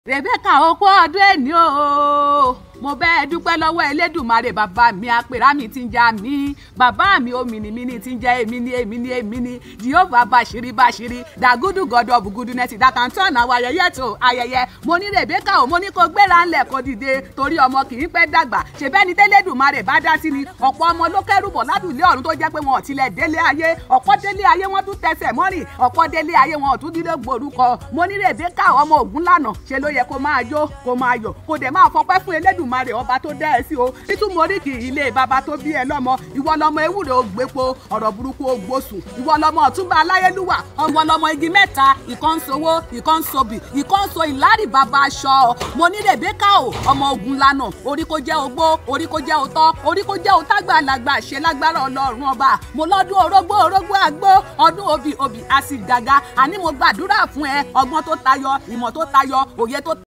Rebecca okú ọdún ẹni o mo bẹ́ẹ̀ dúpẹ́ lọ́wọ́ Elédùmarè bàbá mi àpèrà mi ti ń jà mí bàbá mi ó mìnìmíní ti ń jẹ́ èmi ní èmi ní èmi ní Jehovah bàṣírí bàṣírí dàgúdù god of goodness dàkàntàn àwọn ayẹyẹ tó ayẹyẹ mo ní Rebecca o mo ní kó gbéra ńlẹ̀ kó dìde torí ọmọ kì í pẹ́ dàgbà ṣèbẹ́ni tẹ́lẹ̀dùmarè bá dá sí ni ọ̀pọ̀ ọmọ ló kẹ́rù bọ̀ ládùúlé ọ̀run tó jẹ́ pé wọn ò tilẹ̀ délé ayé ọ̀pọ̀ délé ayé wọn tún tẹsẹ̀ mọ́rìn ọ̀pọ̀ délé ayé wọn ò tún dídé gbòrúkọ mo ní Rebecca ọmọ Ògúnlànà ṣe ló yẹ kó máa jó kó máa yọ̀ kó dẹ̀ máa fọpẹ́ fún Elédùmarè ọba tó dá ẹ sí o títún moríkì ilé bàbá tó bí ẹ lọ́mọ ìwọ lọmọ ewúrẹ́ ògbépo ọ̀rọ̀ burúkú ògbósùn ìwọ lọmọ ọ̀túnba aláyélúwà ọmọ lọmọ igi mẹ́ta ìkan sowó ìkan sobì ìkan so ìlárì bàbá aṣọ mo ní Rebecca o ọmọ Ògúnlànà orí kó jẹ́ ogbó orí kó jẹ́ òtọ́ orí kó jẹ́ òtágbà làgbà ṣe lágbára ọlọ́run ọba mo lọ́dún orógbó orógbó àgbó ọdún obì obì àsì gàgà àní mo gbàdúrà fún ẹ ọgbọ́n tó tayọ ìmọ̀ tó tayọ òye tó